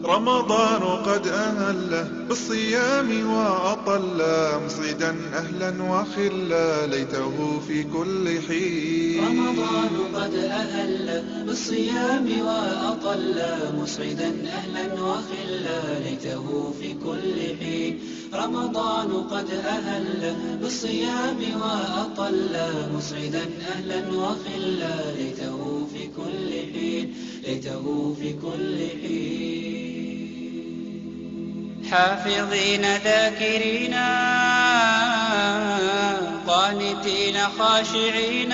رمضان قد أهله بالصيام وأطل مصعدا أهلا وخلا ليته في كل حين رمضان قد أهل بالصيام وأطل مسعدا أهلا وخلا ليته في كل حين رمضان قد أهل بالصيام وأطل مسعدا أهلا وخلا ليته في كل حين ليته في كل حين حافظين ذاكرين قانتين خاشعين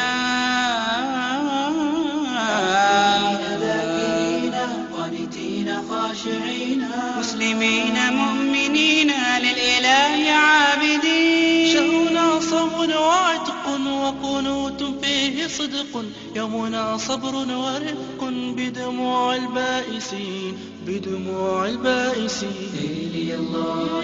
ذاكرين قانتين خاشعين مسلمين مؤمنين للإله عابدين شهرنا صوم وعتق وقنوت فيه صدق يومنا صبر ورفق بدموع البائسين بدموع البائسين إلي الله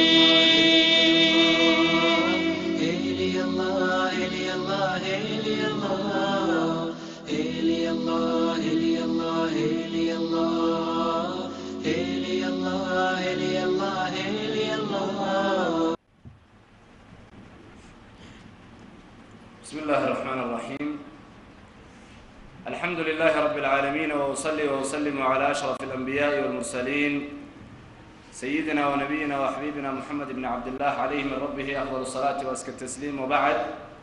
إلي الله إلي الله إلي الله إلي الله إلي الله إلي الله إلي الله إلي الله إلي الله بسم الله الرحمن الرحيم الحمد لله رب العالمين وأصلي وأسلم على أشرف الأنبياء والمرسلين سيدنا ونبينا وحبيبنا محمد بن عبد الله عليه من ربه أفضل الصلاة وأزكى التسليم وبعد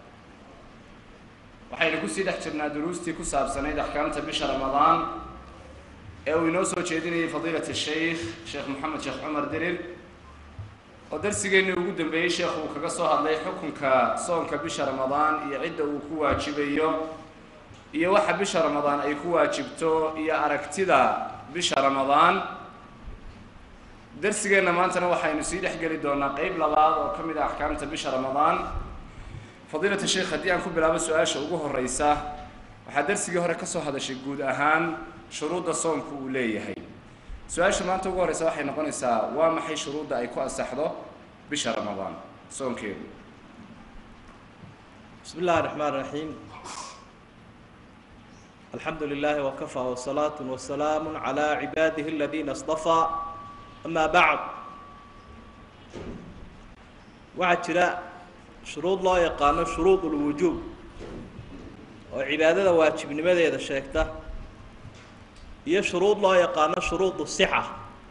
waxaynu kusii dhex jirnaa duruustii ku saabsanayd axkaamta bisha ramadaan ee uu inoo soo jeedinayay fadiilat sheikh sheekh moxamed sheekh cumar dirir oo darsigeennii ugu dambeeyey sheekhu uu kaga soo hadlay xukunka soonka bisha ramadaan iyo cidda uu ku waajibayo iyo waxa bisha ramadaan ay ku waajibto iyo aragtida bisha ramadaan darsigeenna maantana waxaynu sii dhex geli doonaa qeyb labaad oo ka mid ah axkaamta bisha ramadaan fadiilata sheikh haddii aan ku bilaabo su-aasha ugu horeysa waxaa darsigii hore ka soo hadashay guud ahaan shuruudda soonku uu leeyahay su-aasha maanta ugu horeysa waxay noqonaysaa waa maxay shuruudda ay ku ansaxdo bisha ramadaan soonkeedu بسم الله الرحمن الرحيم الحمد لله وكفى وصلاة وسلام على عباده الذين اصطفى أما بعد waxaa jira shuruud loo yaqaano shuruud ulwujuub oo cibaadada waajibnimadeeda sheegta iyo shuruud loo yaqaano shuruud sixa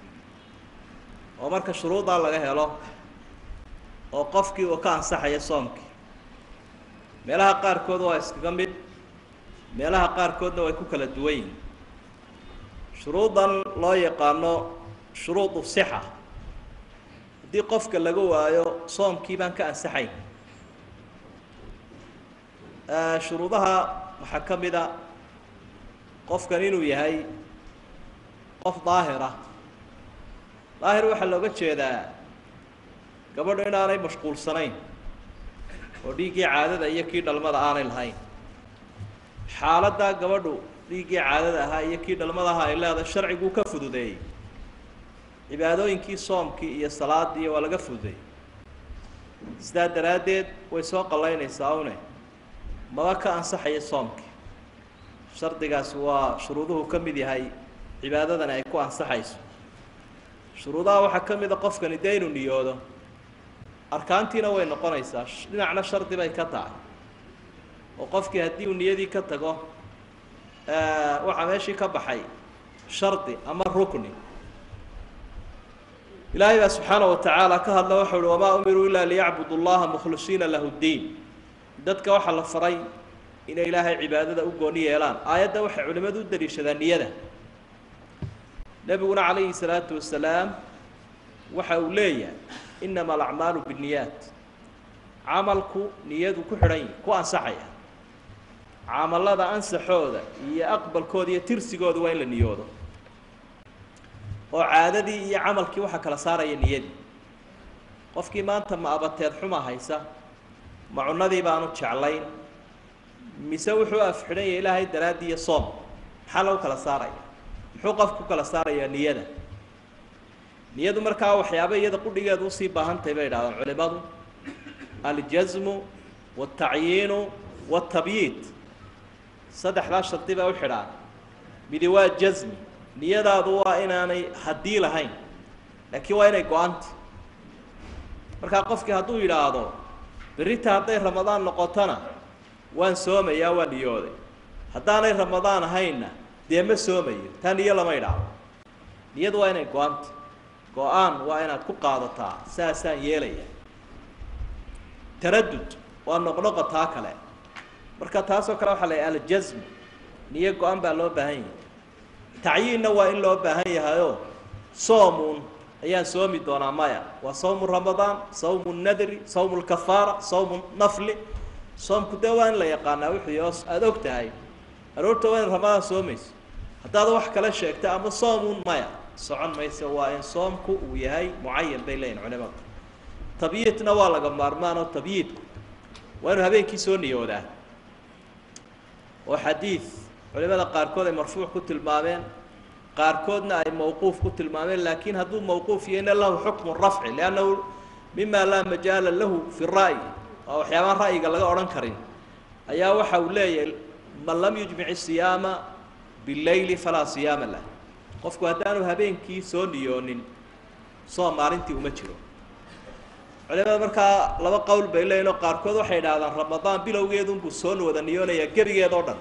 oo marka shuruuddaa laga helo oo qofkii uu ka ansaxaya soomkii meelaha qaarkood waa iskaga mid meelaha qaarkoodna way ku kala duwan yihin shuruudan loo yaqaano shuruudu sixa haddii qofka laga waayo soomkii baan ka ansaxayn shuruudaha waxaa ka mid a qofkan inuu yahay qof daahira daahir waxaa looga jeedaa gabadhu inaanay mashquulsanayn oo dhiiggii caadada iyo kii dhalmada aanay lahayn xaaladdaa gabadhu dhiiggii caadada ahaa iyo kii dhalmada ahaa ay leedahay sharciguu ka fududeeyey cibaadooyinkii soomkii iyo salaadii waa laga fududeeyey sidaa daraaddeed way soo qallaynaysaa une maba ka ansaxaya soomkii shardigaasi waa shuruuduhu ka mid yahay cibaadadani ay ku ansaxayso shuruudaha waxaa ka mid a qofkani dee inuu niyoodo arkaantiina way noqonaysaa dhinacna shardi bay ka tahay oo qofkii haddii uu niyadii ka tago waxaa meeshii ka baxay shardi ama rukni ilaahay baa subxaana wa tacaala ka hadla waxau uhi wamaa umiruu ilaa liyacbudu llaha mukhlisiina lahu ddiin dadka waxaa la faray inay ilaahay cibaadada u gooni yeelaan aayadda waxay culimmadu u daliishadaan niyada nebiguna calayhi salaatu wasalaam waxa uu leeyahay inama alacmaalu binniyaat camalku niyadu ku xidhan yihi ku ansaxaya camalada ansaxooda iyo aqbalkooda iyo tirsigooda waa in la niyoodo oo caadadii iyo camalkii waxaa kala saaraya niyadii qofkii maanta ma abateed xuma haysa ma cunadii baanu jeclayn mise wuxuu afxidhan yahay ilaahay daraaddii iyo soom maxaa lagu kala saaraya muxuu qofku ku kala saarayaa niyada niyadu markaa waxyaaba iyada qudhigeedu usii baahantahay bay idhahdaan culimadu aljasmu waaltacyiinu waaltabyiid saddexdaa shardi baa u xidhaan midi waa jasmi niyadaadu waa inaanay haddii lahayn laakiin waa inay go-anta markaa qofkii hadduu yidhaahdo berrita hadday ramadaan noqotona waan soomayaa waa niyooday haddaanay ramadaan ahaynna dee ma soomayo taa niyo lama idhaahdo niyadu waa inay go-anta go-aan waa inaad ku qaadataa saasaan yeelaya taradud waa noqnoqotaa kale marka taasoo kale waxaa la yidhaha aljasm niyo go-an baa loo baahan yahay tacyiinna waa in loo baahan yahayoo soomuun ayaan soomi doonaa maya waa sawmu ramadaan sawmu nadri sawmu lkafaara sawmu nafli soomku dee waa in la yaqaanaa wixii oo aada og tahay aroorta waa in ramadaan soomayso haddaad wax kale sheegta ama soomuun maya socon mayso waa in soomku uu yahay mucayan bay leeyihin culimadu tabyiidna waa laga maarmaan oo tabyiidku waa inuu habeenkii soo niyoodaa oo xadiid culimada qaarkood ay marfuuc ku tilmaameen qaarkoodna ay mawquuf ku tilmaameen laakiin hadduu mawquuf yahayna lahu xukmu rafci liannahu mima laa majaala lahu fi ra'yi oo waxyaabaan ra'yiga laga odhan karin ayaa waxa uu leeyahay man lam yujmic siyaama bileyli falaa siyaama lah qofku haddaanu habeenkii soo niyoonin soom maalintii uma jiro culimada markaa laba qowl bay leeyihin oo qaarkood waxay idhahdaan ramadaan bilowgeedunbuu soo wada niyoonayaa gebigeed oo dhan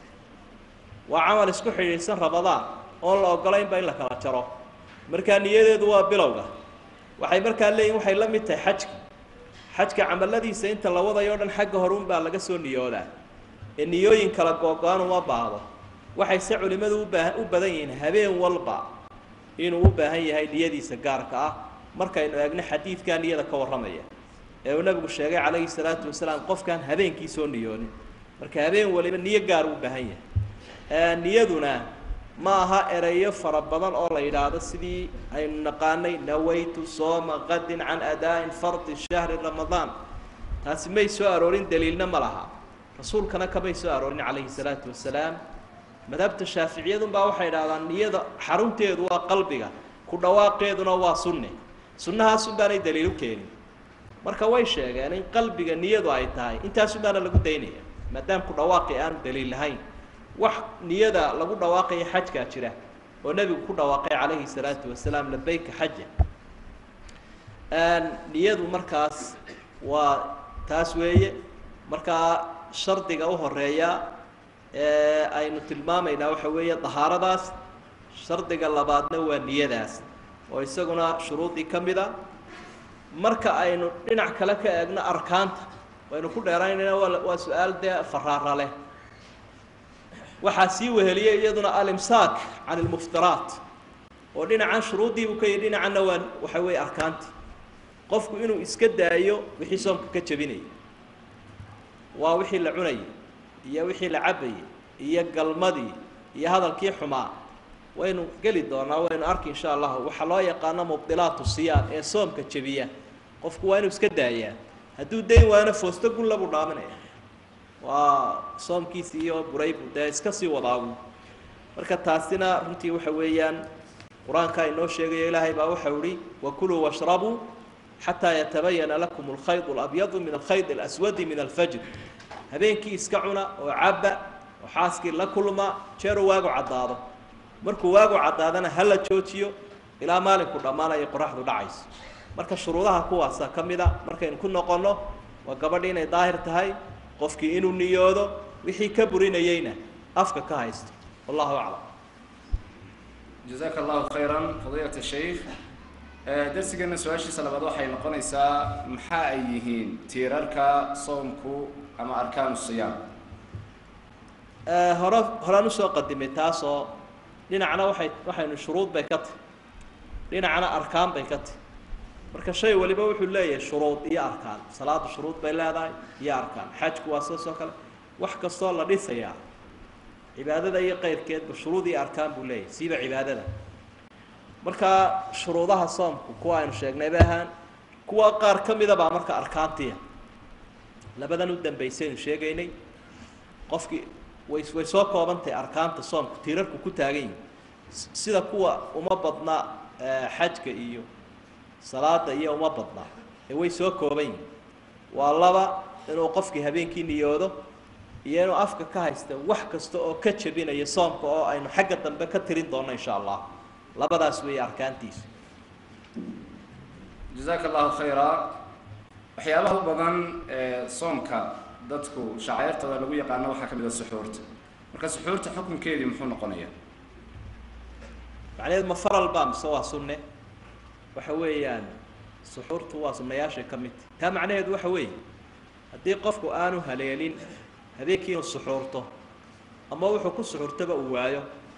waa camal isku xidhiidhsan ramadaan oon la ogolaynba in la kala jaro markaa niyadeedu waa bilowga waxay markaa leeyihin waxay la mid tahay xajki xajka camaladiisa inta la wadayo o dhan xagga horuun baa laga soo niyoodaa ee niyooyin kala googo-an uma baahdo waxayse culimmadu ubaa u badan yihiin habeen walba inuu u baahan yahay niyadiisa gaarka ah markaynu eegno xadiidkaa niyada ka warramaya ee uu nabigu sheegay calayhi salaatu wasalaam qofkaan habeenkii soo niyoonin marka habeen waliba niyo gaar u baahan yahay niyaduna ma aha ereyo fara badan oo la yidhaahdo sidii aynu naqaanay nawaytu sooma qadin can adaain fardi shahri ramadaan taasi may soo aroorin daliilna ma laha rasuulkana kamay soo aroorin calayhi salaatu wasalaam madhabta shaaficiyadunbaa waxay idhahdaan niyada xarunteedu waa qalbiga ku dhawaaqeeduna waa sunne sunnahaasun baanay daliil u keenin marka way sheegeen in qalbiga niyadu ay tahay intaasun baana lagu daynaya maadaam ku dhawaaqi aanu daliil lahayn wax niyada lagu dhawaaqaya xajkaa jira oo nebigu ku dhawaaqay calayhi salaatu wasalaam labayka xaja niyadu markaas waa taas weeye markaa shardiga u horeeya ee aynu tilmaamaynaa waxa weeye dahaaradaas shardiga labaadna waa niyadaas oo isaguna shuruudii ka mid a marka aynu dhinac kale ka eegno arkaanta waynu ku dheeraynayna waa waa su-aal dee faraara leh waxaa sii weheliyey iyaduna alimsaak can ilmuftiraat oo dhinacan shuruuddiibuu ka yihi dhinacanna waa waxa weeye arkaanti qofku inuu iska daayo wixii soomka ka jebinaya waa wixii la cunayay iyo wixii la cabayay iyo galmadii iyo hadalkii xumaa waynu geli doonaa waynu arki insha allahu waxaa loo yaqaano mubdilaatu siyaam ee soomka jebiya qofku waa inuu iska daayaa hadduu dayn waana foosto gulla buu dhaaminaya waa soomkiisi iyo buraybu dee iska sii wadaagu marka taasina runtii waxa weeyaan qur-aanka inoo sheegayo ilaahay baa waxau ihi wakuluu washrabuu xataa yatabayana lakum alkhayd alabyadu min alkhayd alaswadi min alfajr habeenkii iska cuna oo cabba oo xaaskii la kulma jeeru waagu caddaado markuu waagu caddaadana ha la joojiyo ilaa maalinku dhammaanayo qoraxdu dhacayso marka shuruudaha kuwaasa ka mid a markaynu ku noqonno waa gabadhi inay daahir tahay qofkii inuu niyoodo wixii ka burinayeyna afka ka haysto wallahu aclam jazaaka allahu khayran fadiilat shaykh darsigeena su-aashiisa labaad waxay noqonaysaa maxaa ay yihiin tiirarka soomku ama arkaanu siyaam hore horaan usoo qadimay taasoo dhinacna waxay waxaynu shuruud bay ka tahy dhinacna arkaan bay ka tahy marka shay waliba wuxuu leeyahay shuruud iyo arkaan salaadu shuruud bay leedahay iyo arkaan xajku waa sidaas oo kale wax kastoo la dhisayaa cibaadada iyo qeyrkeedba shuruud iyo arkaan buu leeyahay siiba cibaadada marka shuruudaha soomku kuwa aynu sheegnay bay ahaan kuwa qaar ka mida baa marka arkaantiya labadan u dambaysaynu sheegaynay qofkii way way soo koobantahay arkaanta soomku tiirarku ku taagan yihin sida kuwa uma badna xajka iyo salaada iyo uma badna ee way soo kooban yihin waa laba inuu qofkii habeenkii niyoodo iyo inuu afka ka haysta wax kasta oo ka jebinaya soomka oo aynu xagga dambe ka tirin doonno insha allah labadaas weeye arkaantiisu jazaaka allahu khayra waxyaabaha u badan ee soomka dadku shacairtooda lagu yaqaano waxaa ka mid a suxuurta marka suxuurta xukunkeedii muxuu noqonayaa macnaheedu ma faral baa mise waa sunne waxa weeyaan suxuurtu waa sunnayaashay ka mid tahi taa macnaheedu waxa weeye haddii qofku aanu haleelin habeenkii inuu suxuurto ama wuxuu ku suxuurtaba uu waayo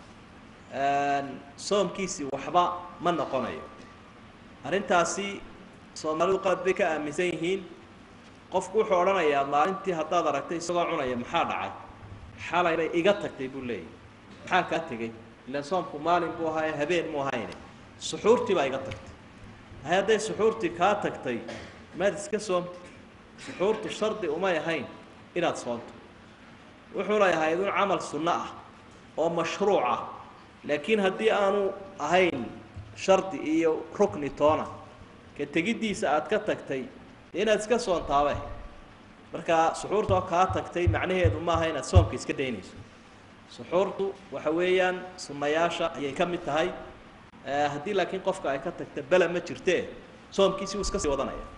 soomkiisii waxba ma noqonayo arrintaasi soomaalidu qalad bay ka aaminsan yihiin qofku wuxuu odhanayaa maalintii haddaad aragtay isagoo cunaya maxaa dhacay xalaybay iga tagtay buu leeyahy maxaa kaa tegey ilaan soomku maalin buu ahaa ee habeen mu ahayne suxuurtii baa iga tagtay hay hadday suxuurtii kaa tagtay maad iska soomti suxuurtu shardi umay ahayn inaad soonto wuxuuna yahay idun camal sunno ah oo mashruuc ah laakiin haddii aanu ahayn shardi iyo rukni toona ka tegiddiisa aad ka tagtay dee inaad iska soontaabe marka suxuurtoo kaa tagtay macnaheedu maaha inaad soomka iska daynayso suxuurtu waxa weeyaan sunnayaasha ayay ka mid tahay haddii laakiin qofka ay ka tagta bela ma jirtee soomkiisi uu iska sii wadanaya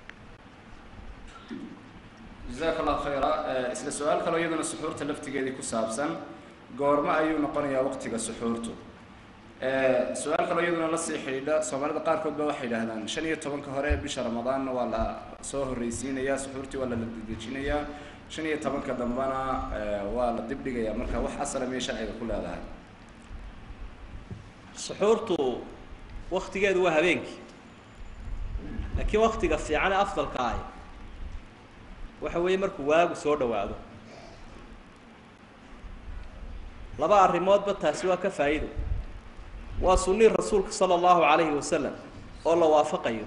jazaaka allahu khayra isla su-aal kaloo iyaduna suxuurta laftigeedii ku saabsan goormo ayuu noqonayaa waqtiga suxuurtu su-aal kaloo iyaduna lasii xidhiidha soomaalida qaarkood ba waxay yidhaahdaan shan iyo tobanka hore ee bisha ramadaanna waa la soo horreysiinayaa suxuurtii waa la ladejinayaa shan iyo tobanka dambena waa la dibdhigayaa marka wax asala miyay sharciga ku leedahay suxuurtu waktigeedu waa habeenkii laakiin waktiga fiican ee afdalka ahi waxa weeye markuu waagu soo dhawaado laba arrimoodba taasi waa ka faa'iido waa sunnii rasuulka sala allahu calayhi wasalam oo la waafaqayo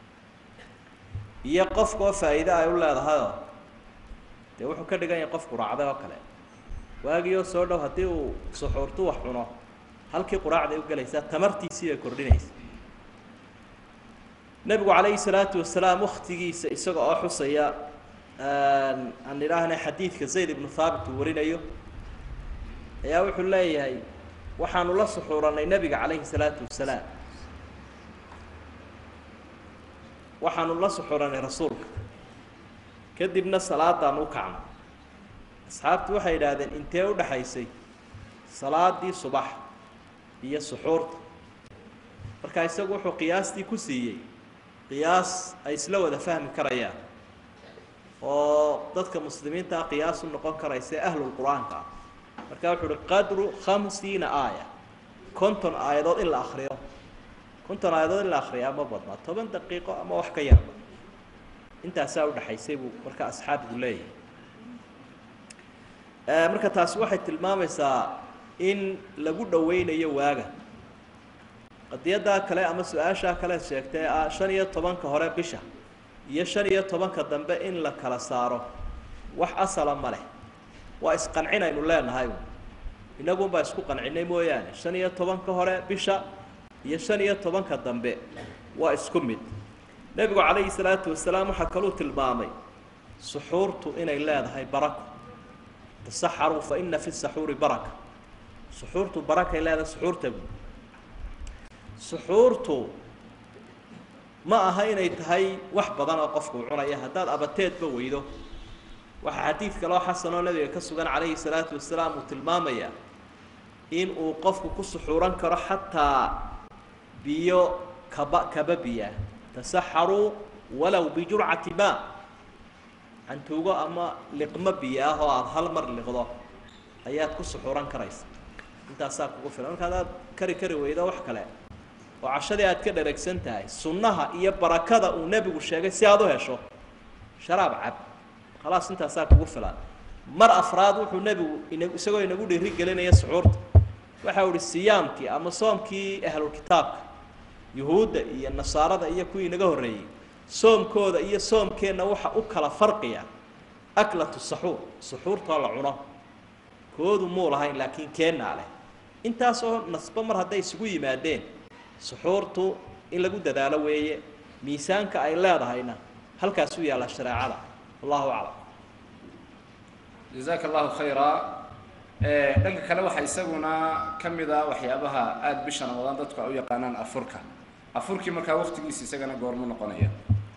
iyo qofka oo faa'iide ay u leedahayoo dee wuxuu ka dhigan yahay qofku raacday oo kale waagii oo soo dhow haddii uu suxuurtu wax cuno halkii quraacday u gelaysaa tamartiisii bay kordhinaysa nebigu calayhi salaatu wasalaam waktigiisa isaga oo xusaya aan idhaahna xadiidka zayd ibnu thaabit uu warinayo ayaa wuxuu leeyahay waxaanu la suxuuranay nebiga calayhi salaatu wasalaam waxaanu la suxuuranay rasuulka kadibna salaadaan u kacno asxaabtu waxay yidhaahdeen intee u dhaxaysay salaadii subax iyo suxuurta marka isagu wuxuu qiyaastii ku siiyey qiyaas ay isla wada fahmi karayaan oo dadka muslimiinta ah qiyaas u noqon karaysa ee ahlulqur-aanka ah marka wuxuu uhi qadru khamsiina aaya konton aayadood in la akriyo konton aayadood in la akriyaa ma badnaa toban daqiiqo ama wax ka yarba intaasaa udhaxaysay buu marka asxaabigu leeyahay marka taasi waxay tilmaamaysaa in lagu dhaweynayo waaga qadiyaddaa kale ama su-aashaa kale sheegtay ah shan iyo tobanka hore bisha iyo shan iyo tobanka dambe in la kala saaro wax asala ma leh waa isqancinaynu leenahay inagunbaa isku qancinay mooyaane shan iyo tobanka hore bisha iyo shan iyo tobanka dambe waa isku mid nebigu calayhi salaatu wasalaam waxaa kaluu tilmaamay suxuurtu inay leedahay barako tasaxaruu fa ina fi saxuuri baraka suxuurtu barakay leedahay suxuurta bu suxuurtu ma aha inay tahay wax badan oo qofku uu cunaya haddaad abateedba weydo waxaa xadiid kaloo xasanoo nabiga ka sugan calayhi salaatu wasalaam uu tilmaamayaa in uu qofku ku suxuuran karo xataa biyo kaba kaba biya tasaxaruu walow bijurcati maa cantuugo ama liqmo biyo ah oo aada hal mar liqdo ayaad ku suxuuran karaysa intaasaa kugu filan marka adaad kari kari weydo wax kale oo cashadii aad ka dheregsan tahay sunnaha iyo barakada uu nebigu sheegay si aada u hesho sharaab cab khalaas intaasaa kugu filan mar afraad wuxuu nebigu ina isagoo inagu dhiiri gelinaya suxuurta waxa uhi siyaamkii ama soomkii ahlulkitaabka yuhuudda iyo nasaarada iyo kuwii inaga horreeyey soomkooda iyo soomkeenna waxa u kala farqiya aklatu saxuur suxuurtoo la cuno koodu muu lahayn laakiin keennaa leh intaasoo nasbo mar hadday isugu yimaadeen suxuurtu in lagu dadaalo weeye miisaanka ay leedahayna halkaas u yaalla shareecada wallahu aclam jazaaka allahu khayra dhanka kale waxaa isaguna ka mid a waxyaabaha aada bisha ramadaan dadku ay u yaqaanaan afurka afurkii markaa waqtigiisa isagana goormu noqonaya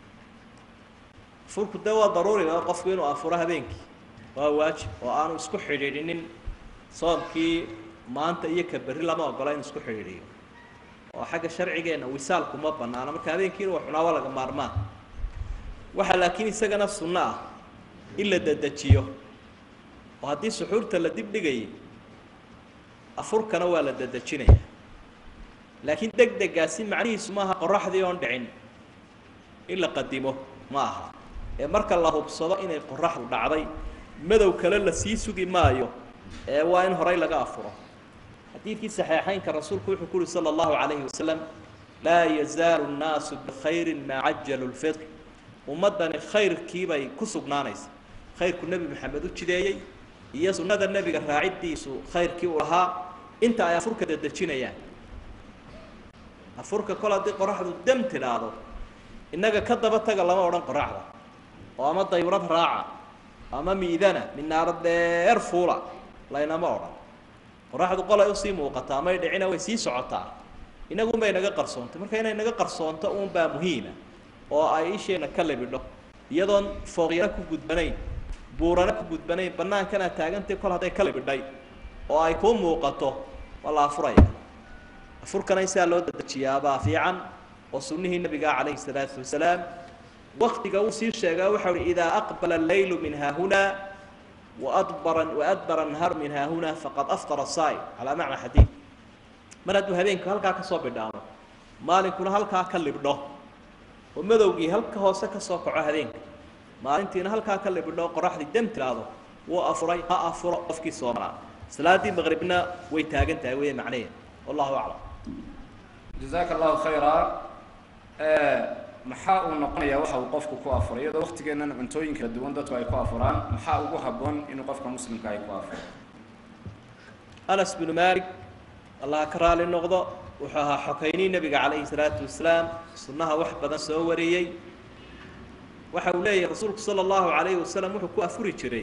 afurku dee waa daruuriga qofku inuu afuro habeenkii waa waajib oo aanu isku xidhiidhinin soomkii maanta iyo ka berri lama ogola inuu isku xidhiidhiyo oo xagga sharcigeenna wisaalku ma banaana marka habeenkii inuu cunaa waa laga maarmaan waxaa laakiin isagana sunno ah in la dedejiyo oo haddii suxuurta la dib dhigayay afurkana waa la dedejinaya laakiin deg degaasi macnihiisu maaha qoraxdii oon dhicin in la qadimo ma aha ee marka la hubsado inay qoraxdu dhacday madow kale la sii sugi maayo ee waa in horay laga afuro xadiidkii saxiixeynka rasuulku wuxuu ku uhi sala allahu calayhi wasalam laa yazaalu nnaasu bikhayrin maa cajalu lfitr ummaddani khayrkiibay ku sugnaanaysa khayrku nebi maxamed u jideeyey iyo sunnada nebiga raaciddiisu khayrkii u lahaa inta ay afurka dedejinayaan afurka kol haddii qoraxdu dam tidhaahdo innaga ka daba taga lama odhan qoraxda oo ama dayrad raaca ama miidana minaaro dheer fuula laynama odhan qoraxdu qolay usii muuqataa may dhicina way sii socotaa inagunbay naga qarsoontay marka inay naga qarsoonto uunbaa muhiima oo ay isheena ka libidho iyadoon fooqyana ku gudbanayn buurana ku gudbanayn bannaankana taagantay kol hadday ka libidhay oo ay kuu muuqato waa la afuraya afurkana in sidaa loo dedejiyaabaa fiican oo sunnihii nabiga calayhi salaatu wasalaam waktiga uu sii sheegaa waxau uhi idaa aqbala allaylu min haahunaa waadbara waadbara anhaar min haahunaa faqad aftara saa'im calaa macna xadiid mar hadduu habeenku halkaa ka soo bidhaamo maalinkuna halkaa ka libdho oo madowgii halka hoose ka soo kaco habeenka maalintiina halkaa ka libidho qoraxdii dam tiraahdo wuu afuray ha afuro qofkii soomanaa salaaddii maqribna way taagan tahay weeye macnaheed wallahu aclam jazaaka allahu khayra maxaa uu noqonayaa waxa uu qofku ku afuray iyadoo waqtigeennan cuntooyin kala duwan dadku ay ku afuraan maxaa ugu habboon inuu qofka muslimka ay ku afuro anas binu malik allah ka raali noqdo wuxuu ahaa xokaynii nebiga calayhi salaatu wasalaam sunnaha wax badan soo wariyey waxa uu leeyahay rasuulku sala allahu calayhi wasalam wuxuu ku afuri jiray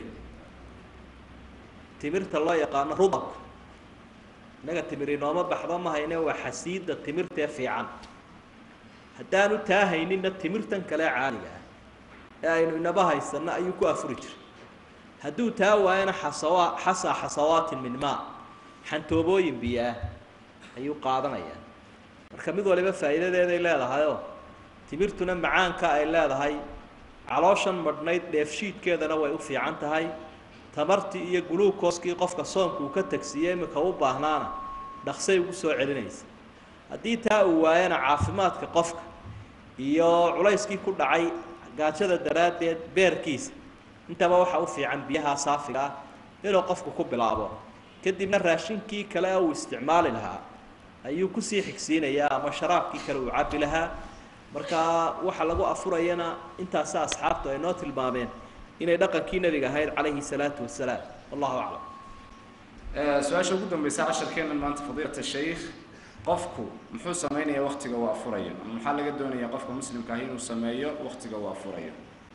timirta loo yaqaano rudabka innaga timir inooma baxdo ma hayne waa xasiida timirtee fiican haddaanu taa hayninna timirtan kale caaliga ah ee aynu inaba haysanno ayuu ku afuri jiray hadduu taa waayana xasawa xasaa xasawaatin min maa xantoobooyin biyo ah ayuu qaadanayaa marka mid waliba faa'iidadeeday leedahayoo timirtuna macaanka ay leedahay calooshan madhnayd dheefshiidkeedana way u fiican tahay tamartii iyo guluukooskii qofka soonka uu ka tagsiiye imika u baahnaana dhaqsay ugu soo celinaysa haddii taa uu waayana caafimaadka qofka iyo culayskii ku dhacay gaajada daraaddeed beerkiisa intaba waxaa u fiican biyaha saafiga ah inuu qofku ku bilaabo kadibna raashinkii kale uu isticmaali lahaa ayuu kusii xigsiinayaa ama sharaabkii kale uu cabbi lahaa markaa waxa lagu afurayana intaasa asxaabtu ay noo tilmaameen inay dhaqankii nebiga ahayd calayhi salaatu wasalaam wallahu aclam su-aasha ugu dambeysa casharkeennan maanta fadiilat shaykh qofku muxuu samaynayaa waktiga uu afurayo ama maxaa laga doonayaa qofka muslimka ahi inuu sameeyo waktiga uu afurayo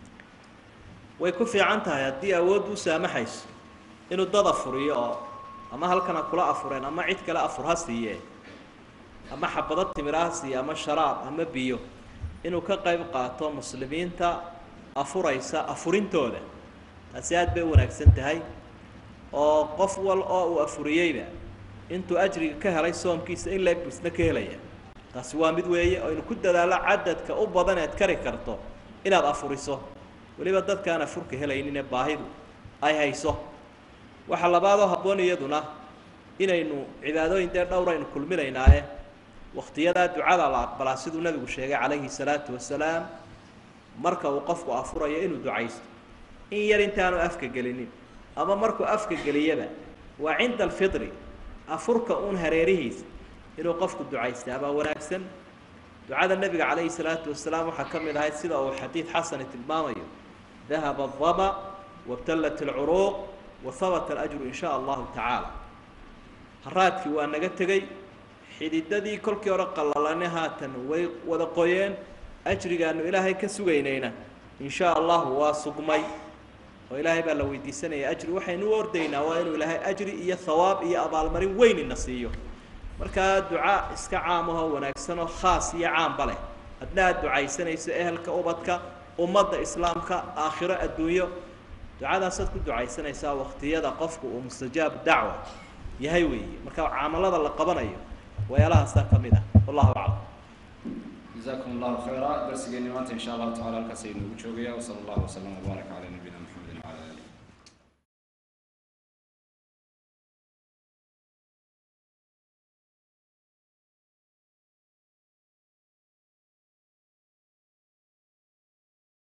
way ku fiican tahay haddii awooddu u saamaxayso inuu dad afuriyo oo ama halkana kula afureen ama cid kale afur ha siiye ama xabado timira ha siiye ama sharaab ama biyo inuu ka qayb qaato muslimiinta afuraysa afurintooda taasi aad bay u wanaagsan tahay oo qof wal oo uu afuriyeyba intuu ajriga ka helay soomkiisa in leeg busna ka helaya taasi waa mid weeye oo inu ku dadaalo cadadka u badan eed kari karto inaad afuriso weliba dadkaan afurka helayninee baahidu ay hayso waxaa labaadoo habboon iyaduna inaynu cibaadooyin dee dhowr aynu kulminaynaaye wakhtiyadaa ducada la aqbalaa siduu nabigu sheegay calayhi salaatu wasalaam marka uu qofku afurayo inuu ducaysto in yar intaanu afka gelinin ama markuu afka geliyaba waa cinda alfitri afurka uun hareerihiisa inuu qofku ducaystaabaa wanaagsan ducada nebiga calayhi salaatu wasalaam waxaa ka mid ahayd sida uu xadiid xasani tilmaamayo dahaba adama wabtallat alcuruuq wa habata alajru in shaa allahu tacaala haraadkii waa naga tegey xididadii kolkii hore qallalane haatan way wada qoyeen ajrigaanu ilaahay ka sugaynayna in shaa allahu waa sugmay oo ilaahay baa la weydiisanaya ajri waxaynu u ordaynaa waa inuu ilaahay ajri iyo thawaab iyo abaalmarin weyn ina siiyo markaa duca iska caam ahoo wanaagsan oo khaas iyo caamba leh hadna aad ducaysanayso ehelka ubadka ummadda islaamka aakhiro adduunyo ducadaasaad ku ducaysanaysaa waktiyada qofku uu mustajaab dacwa yahay weeye marka camalada la qabanayo weelahaasaa ka mid ah wallahu aclam جزاكم الله خيرا درسنا ما إن شاء الله تعالى الكسي نوجوجيا وصلى الله وسلم وبارك على نبينا محمد